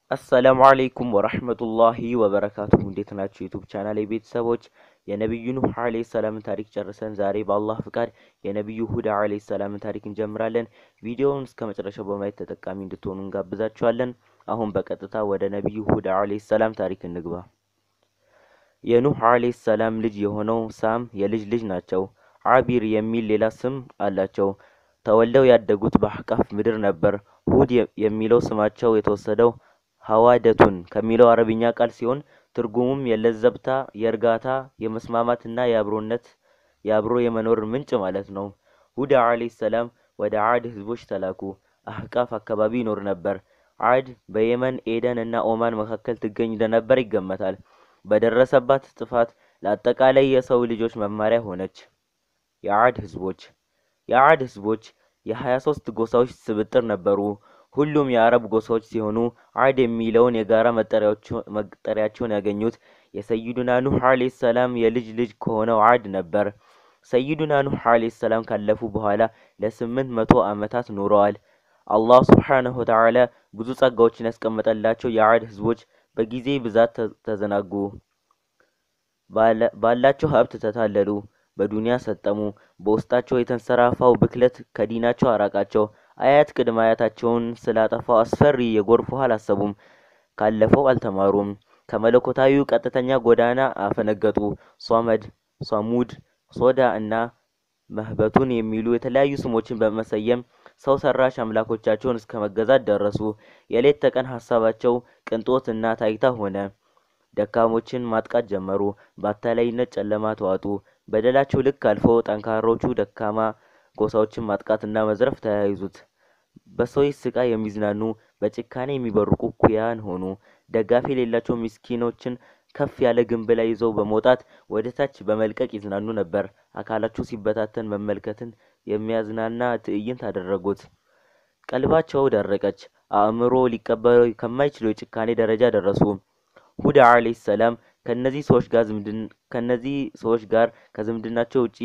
አሰላሙ አለይኩም ወረህመቱላሂ ወበረካቱሁ እንዴት ናችሁ? ዩቱብ ቻናል ቤተሰቦች የነቢዩ ኑህ አለይሂ ሰላምን ታሪክ ጨርሰን ዛሬ በአላህ ፍቃድ የነቢዩ ሁዳ አለይሂ ሰላምን ታሪክ እንጀምራለን። ቪዲዮውን እስከ መጨረሻው በማየት ተጠቃሚ እንድትሆኑ እንጋብዛችኋለን። አሁን በቀጥታ ወደ ነቢዩ ሁዳ አለይሂ ሰላም ታሪክ እንግባ። የኑህ አለይሂ ሰላም ልጅ የሆነው ሳም የልጅ ልጅ ናቸው። አቢር የሚል ሌላ ስም አላቸው። ተወልደው ያደጉት በአህቃፍ ምድር ነበር። ሁድ የሚለው ስማቸው የተወሰደው ሀዋደቱን ከሚለው አረብኛ ቃል ሲሆን ትርጉሙም የለዘብታ፣ የእርጋታ፣ የመስማማትና የአብሮነት የአብሮ የመኖር ምንጭ ማለት ነው። ሁዳ አለይሂ ሰላም ወደ አድ ህዝቦች ተላኩ። አህቃፍ አካባቢ ይኖር ነበር። አድ በየመን ኤደን እና ኦማን መካከል ትገኝ እንደነበር ይገመታል። በደረሰባት ጥፋት ለአጠቃላይ የሰው ልጆች መማሪያ ሆነች። የአድ ህዝቦች የአድ ህዝቦች የሀያ ሶስት ጎሳዎች ስብጥር ነበሩ። ሁሉም የአረብ ጎሳዎች ሲሆኑ አድ የሚለውን የጋራ መጠሪያቸውን ያገኙት የሰይዱና ኑህ አለይሂ ሰላም የልጅ ልጅ ከሆነው አድ ነበር። ሰይዱና ኑህ አለይሂ ሰላም ካለፉ በኋላ ለስምንት መቶ ዓመታት ኖረዋል። አላህ ሱብሓነሁ ወተዓላ ብዙ ጸጋዎችን ያስቀመጠላቸው የአድ ህዝቦች በጊዜ ብዛት ተዘናጉ፣ ባላቸው ሀብት ተታለሉ፣ በዱንያ ሰጠሙ። በውስጣቸው የተንሰራፋው ብክለት ከዲናቸው አራቃቸው። አያት ቅድመ አያታቸውን ስላጠፋው አስፈሪ የጎርፍ ውሃ አላሰቡም። ካለፈው አልተማሩም። ከመለኮታዊው ቀጥተኛ ጎዳና አፈነገጡ። ሷመድ፣ ሷሙድ፣ ሶዳ እና መህበቱን የሚሉ የተለያዩ ስሞችን በመሰየም ሰው ሰራሽ አምላኮቻቸውን እስከ መገዛት ደረሱ። የሌት ተቀን ሀሳባቸው ቅንጦት እና ታይታ ሆነ። ደካሞችን ማጥቃት ጀመሩ። በአታላይነት ጨለማ ተዋጡ። በደላቸው ልክ አልፎ ጠንካሮቹ ደካማ ጎሳዎችን ማጥቃትና መዝረፍ ተያይዙት። በሰዎች ስቃይ የሚዝናኑ በጭካኔ የሚበርቁ ኩያን ሆኑ። ደጋፊ የሌላቸው ምስኪኖችን ከፍ ያለ ግንብ ላይ ይዘው በመውጣት ወደ ታች በመልቀቅ ይዝናኑ ነበር። አካላቸው ሲበታተን መመልከትን የሚያዝናና ትዕይንት አደረጉት። ቀልባቸው ደረቀች። አእምሮ ሊቀበለው ከማይችለው የጭካኔ ደረጃ ደረሱ። ሁዳ አለይሂ ሰላም ከነዚህ ሰዎች ጋር ከነዚህ ሰዎች ጋር ከዝምድናቸው ውጪ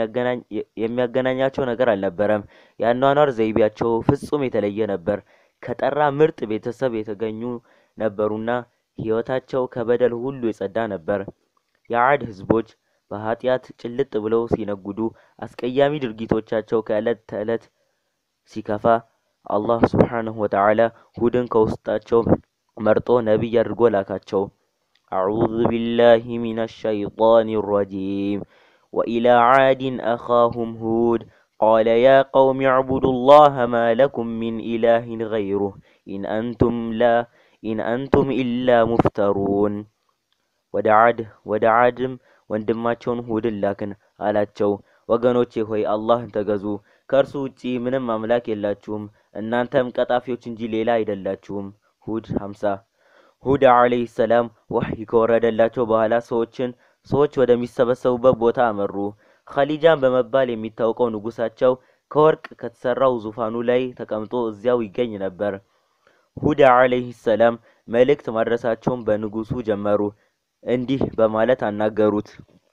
የሚያገናኛቸው ነገር አልነበረም። የአኗኗር ዘይቤያቸው ፍጹም የተለየ ነበር። ከጠራ ምርጥ ቤተሰብ የተገኙ ነበሩና ሕይወታቸው ከበደል ሁሉ የጸዳ ነበር። የአድ ህዝቦች በኃጢአት ጭልጥ ብለው ሲነጉዱ፣ አስቀያሚ ድርጊቶቻቸው ከዕለት ተዕለት ሲከፋ አላህ ሱብሓነሁ ወተዓላ ሁድን ከውስጣቸው መርጦ ነቢይ አድርጎ ላካቸው። አዑዙ ቢላሂ ሚነ ሸይጣኒ ረጂም ወኢላ ዓድን አኻሁም ሁድ ቃለ ያ ቀውም ዕቡዱ ላህ ማ ለኩም ሚን ኢላሂን ገይሩህ ኢን አንቱም ላ ኢን አንቱም ኢላ ሙፍተሩን። ወደ ዓድ ወደ ዓድም ወንድማቸውን ሁድን ላክን አላቸው፣ ወገኖቼ ሆይ አላህን ተገዙ፣ ከእርሱ ውጪ ምንም አምላክ የላችሁም፣ እናንተም ቀጣፊዎች እንጂ ሌላ አይደላችሁም። ሁድ ሀምሳ ሁድ አለይሂ ሰላም ወህይ ከወረደላቸው በኋላ ሰዎችን ሰዎች ወደሚሰበሰቡበት ቦታ አመሩ። ኸሊጃን በመባል የሚታወቀው ንጉሳቸው ከወርቅ ከተሰራው ዙፋኑ ላይ ተቀምጦ እዚያው ይገኝ ነበር። ሁዳ አለይሂ ሰላም መልእክት ማድረሳቸውን በንጉሱ ጀመሩ። እንዲህ በማለት አናገሩት።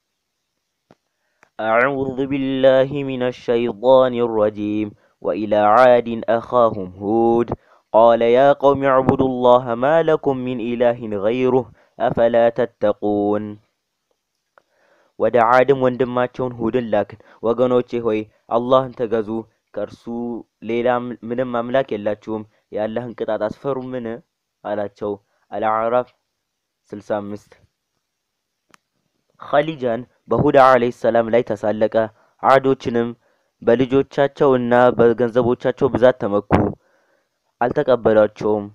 አዑዙ ቢላሂ ሚነ ሸይጣኒ ረጂም ወኢላ ዓድን አኻሁም ሁድ ቃለ ያ ቀውም ዕቡዱ ላህ ማ ለኩም ሚን ኢላሂን ገይሩህ አፈላ ተተቁን። ወደ ዓድም ወንድማቸውን ሁድን ላክን፣ ወገኖቼ ሆይ አላህን ተገዙ፣ ከእርሱ ሌላ ምንም አምላክ የላችሁም፣ የአላህን ቅጣት አስፈሩምን? አላቸው። አልአዕራፍ 65 ኸሊጃን በሁዳ አለይሂ ሰላም ላይ ተሳለቀ። ዓዶችንም በልጆቻቸው እና በገንዘቦቻቸው ብዛት ተመኩ፣ አልተቀበሏቸውም።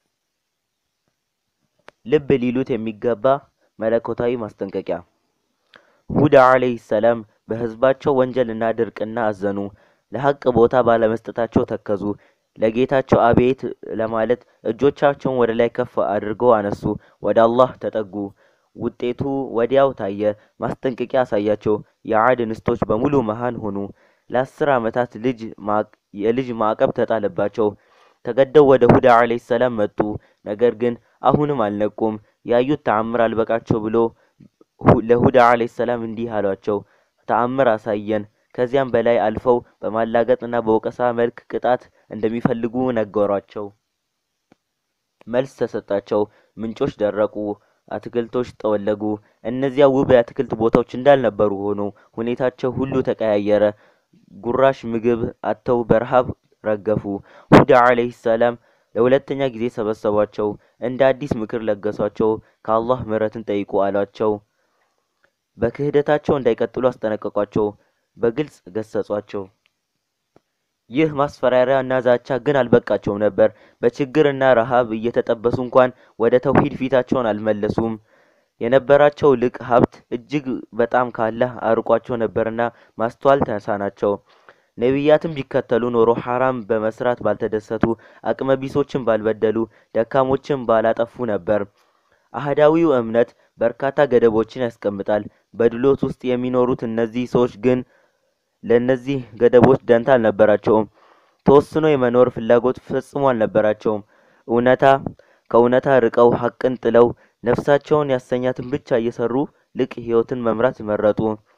ልብ ሊሉት የሚገባ መለኮታዊ ማስጠንቀቂያ። ሁዳ አለይሂ ሰላም በህዝባቸው ወንጀልና ድርቅና አዘኑ። ለሐቅ ቦታ ባለመስጠታቸው ተከዙ። ለጌታቸው አቤት ለማለት እጆቻቸውን ወደ ላይ ከፍ አድርገው አነሱ። ወደ አላህ ተጠጉ። ውጤቱ ወዲያው ታየ። ማስጠንቀቂያ አሳያቸው። የዓድ እንስቶች በሙሉ መሃን ሆኑ። ለአስር ዓመታት ልጅ የልጅ ማዕቀብ ተጣለባቸው። ተገደው ወደ ሁዳ አለይሂ ሰላም መጡ። ነገር ግን አሁንም አልነቁም። ያዩት ተአምር አልበቃቸው ብሎ ለሁዳ አለይሂ ሰላም እንዲህ አሏቸው፣ ተአምር አሳየን። ከዚያም በላይ አልፈው በማላገጥና በወቀሳ መልክ ቅጣት እንደሚፈልጉ ነገሯቸው። መልስ ተሰጣቸው። ምንጮች ደረቁ፣ አትክልቶች ጠወለጉ። እነዚያ ውብ የአትክልት ቦታዎች እንዳልነበሩ ሆኑ። ሁኔታቸው ሁሉ ተቀያየረ። ጉራሽ ምግብ አጥተው በረሃብ ረገፉ። ሁዳ ዓለይሂ ሰላም ለሁለተኛ ጊዜ ሰበሰቧቸው። እንደ አዲስ ምክር ለገሷቸው። ከአላህ ምሕረትን ጠይቁ አሏቸው። በክህደታቸው እንዳይቀጥሉ አስጠነቀቋቸው። በግልጽ ገሰጿቸው። ይህ ማስፈራሪያ እና ዛቻ ግን አልበቃቸውም ነበር። በችግርና ረሃብ እየተጠበሱ እንኳን ወደ ተውሂድ ፊታቸውን አልመለሱም። የነበራቸው ልቅ ሀብት እጅግ በጣም ካላህ አርቋቸው ነበርና ማስተዋል ተሳናቸው። ነቢያትን ቢከተሉ ኖሮ ሐራም በመስራት ባልተደሰቱ፣ አቅመቢሶችን ባልበደሉ፣ ደካሞችን ባላጠፉ ነበር። አህዳዊው እምነት በርካታ ገደቦችን ያስቀምጣል። በድሎት ውስጥ የሚኖሩት እነዚህ ሰዎች ግን ለእነዚህ ገደቦች ደንታ አልነበራቸውም። ተወስኖ የመኖር ፍላጎት ፈጽሞ አልነበራቸውም። እውነታ ከእውነታ ርቀው ሐቅን ጥለው ነፍሳቸውን ያሰኛትን ብቻ እየሰሩ ልቅ ሕይወትን መምራት መረጡ።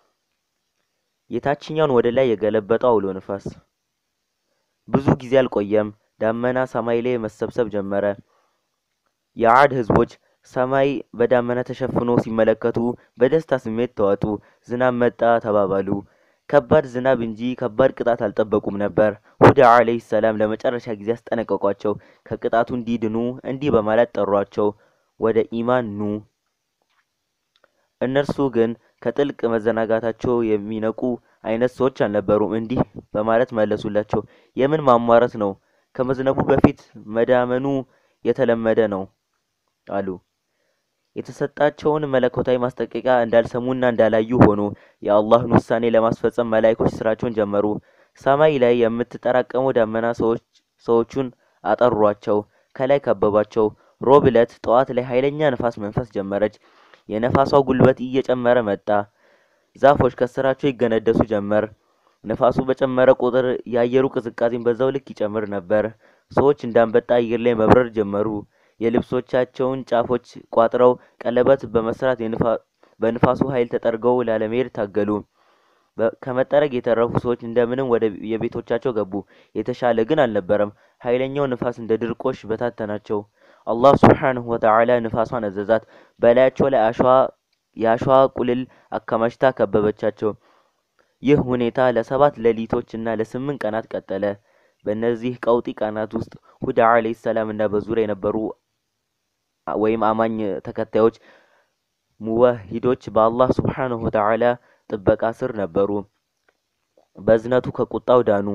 የታችኛውን ወደ ላይ የገለበጠው አውሎ ንፋስ ብዙ ጊዜ አልቆየም። ዳመና ሰማይ ላይ መሰብሰብ ጀመረ። የዓድ ህዝቦች ሰማይ በዳመና ተሸፍኖ ሲመለከቱ በደስታ ስሜት ተዋጡ። ዝናብ መጣ ተባባሉ። ከባድ ዝናብ እንጂ ከባድ ቅጣት አልጠበቁም ነበር። ሁዳ ዓለይሂ ሰላም ለመጨረሻ ጊዜ አስጠነቀቋቸው። ከቅጣቱ እንዲድኑ እንዲህ በማለት ጠሯቸው፣ ወደ ኢማን ኑ። እነርሱ ግን ከጥልቅ መዘናጋታቸው የሚነቁ አይነት ሰዎች አልነበሩም። እንዲህ በማለት መለሱላቸው፣ የምን ማሟረት ነው? ከመዝነቡ በፊት መዳመኑ የተለመደ ነው አሉ። የተሰጣቸውን መለኮታዊ ማስጠንቀቂያ እንዳልሰሙና እንዳላዩ ሆኑ። የአላህን ውሳኔ ለማስፈጸም መላእክቶች ስራቸውን ጀመሩ። ሰማይ ላይ የምትጠራቀመው ዳመና ሰዎቹን አጠሯቸው፣ ከላይ ከበባቸው። ሮብ ዕለት ጠዋት ላይ ኃይለኛ ነፋስ መንፈስ ጀመረች። የነፋሷ ጉልበት እየጨመረ መጣ። ዛፎች ከስራቸው ይገነደሱ ጀመር። ነፋሱ በጨመረ ቁጥር የአየሩ ቅዝቃዜን በዛው ልክ ይጨምር ነበር። ሰዎች እንዳንበጣ አየር ላይ መብረር ጀመሩ። የልብሶቻቸውን ጫፎች ቋጥረው ቀለበት በመስራት በንፋሱ ኃይል ተጠርገው ላለመሄድ ታገሉ። ከመጠረግ የተረፉ ሰዎች እንደምንም ወደ የቤቶቻቸው ገቡ። የተሻለ ግን አልነበረም። ኃይለኛው ንፋስ እንደ ድርቆሽ በታተናቸው። አላህ ሱብሓነሁ ወተዓላ ንፋሷን አዘዛት። በላያቸው ላይ አሸዋ የአሸዋ ቁልል አከማችታ ከበበቻቸው። ይህ ሁኔታ ለሰባት ሌሊቶች እና ለስምንት ቀናት ቀጠለ። በእነዚህ ቀውጢ ቀናት ውስጥ ሁዳ ዓለይሂ ሰላም እና በዙሪያ የነበሩ ወይም አማኝ ተከታዮች ሙወሂዶች በአላህ ሱብሓነሁ ወተዓላ ጥበቃ ስር ነበሩ። በእዝነቱ ከቁጣው ዳኑ።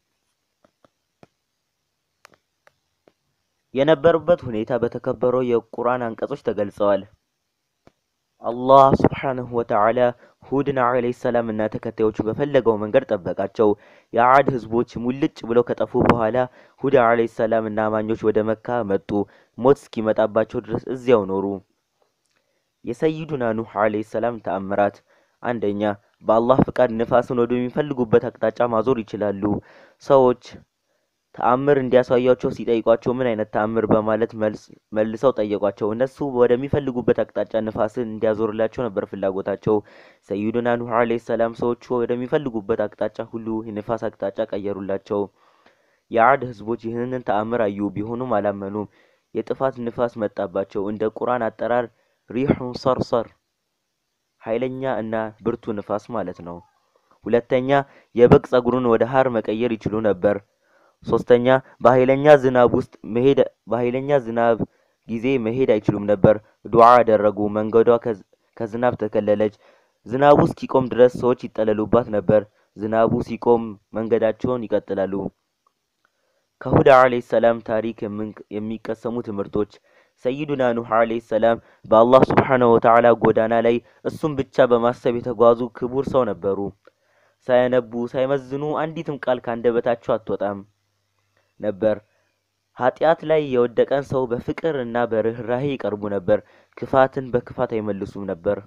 የነበሩበት ሁኔታ በተከበረው የቁርአን አንቀጾች ተገልጸዋል። አላህ ሱብሓነሁ ወተዓላ ሁድን ዓለይሂ ሰላም እና ተከታዮቹ በፈለገው መንገድ ጠበቃቸው። የዓድ ህዝቦች ሙልጭ ብለው ከጠፉ በኋላ ሁድ ዓለይሂ ሰላም እና አማኞች ወደ መካ መጡ። ሞት እስኪመጣባቸው ድረስ እዚያው ኖሩ። የሰይዱና ኑህ ዓለይሂ ሰላም ተአምራት፣ አንደኛ በአላህ ፍቃድ ንፋስን ወደሚፈልጉበት አቅጣጫ ማዞር ይችላሉ። ሰዎች ተአምር እንዲያሳያቸው ሲጠይቋቸው ምን አይነት ተአምር በማለት መልሰው ጠየቋቸው። እነሱ ወደሚፈልጉበት አቅጣጫ ንፋስን እንዲያዞርላቸው ነበር ፍላጎታቸው። ሰይዱና ኑህ ዓለይሂ ሰላም ሰዎቹ ወደሚፈልጉበት አቅጣጫ ሁሉ የንፋስ አቅጣጫ ቀየሩላቸው። የዓድ ህዝቦች ይህንን ተአምር አዩ፣ ቢሆኑም አላመኑም። የጥፋት ንፋስ መጣባቸው። እንደ ቁርአን አጠራር ሪሑን ሰርሰር፣ ኃይለኛ እና ብርቱ ንፋስ ማለት ነው። ሁለተኛ የበግ ጸጉሩን ወደ ሀር መቀየር ይችሉ ነበር። ሶስተኛ በኃይለኛ ዝናብ ውስጥ መሄድ በኃይለኛ ዝናብ ጊዜ መሄድ አይችሉም ነበር። ዱዓ አደረጉ። መንገዷ ከዝናብ ተከለለች። ዝናቡ እስኪቆም ድረስ ሰዎች ይጠለሉባት ነበር። ዝናቡ ሲቆም መንገዳቸውን ይቀጥላሉ። ከሁዳ ዓለይሂ ሰላም ታሪክ የሚቀሰሙ ትምህርቶች ሰይዱና ኑህ ዓለይሂ ሰላም በአላህ ሱብሓነሁ ወተዓላ ጎዳና ላይ እሱም ብቻ በማሰብ የተጓዙ ክቡር ሰው ነበሩ። ሳያነቡ ሳይመዝኑ አንዲትም ቃል ካንደበታቸው አትወጣም ነበር። ኃጢአት ላይ የወደቀን ሰው በፍቅር እና በርህራሄ ይቀርቡ ነበር። ክፋትን በክፋት አይመልሱም ነበር።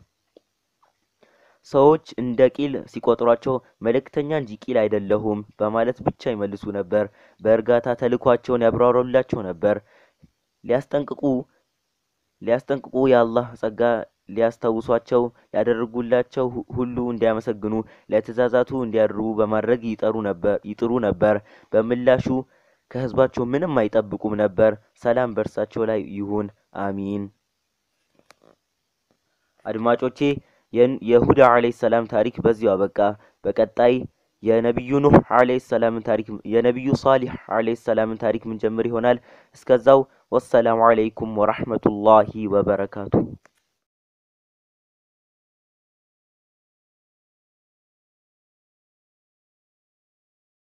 ሰዎች እንደ ቂል ሲቆጥሯቸው መልእክተኛ እንጂ ቂል አይደለሁም በማለት ብቻ ይመልሱ ነበር። በእርጋታ ተልኳቸውን ያብራሩላቸው ነበር። ሊያስጠንቅቁ ሊያስጠንቅቁ የአላህ ጸጋ ሊያስታውሷቸው ያደረጉላቸው ሁሉ እንዲያመሰግኑ ለትእዛዛቱ እንዲያድሩ በማድረግ ይጠሩ ነበር ይጥሩ ነበር። በምላሹ ከህዝባቸው ምንም አይጠብቁም ነበር። ሰላም በእርሳቸው ላይ ይሁን፣ አሚን። አድማጮቼ የሁዳ አለይሂ ሰላም ታሪክ በዚሁ አበቃ። በቀጣይ የነቢዩ ኑህ አለይሂ ሰላምን ታሪክ የነቢዩ ሷሊህ አለይሂ ሰላምን ታሪክ ምን ጀምር ይሆናል። እስከዛው ወሰላሙ አለይኩም ወራህመቱላሂ ወበረካቱ።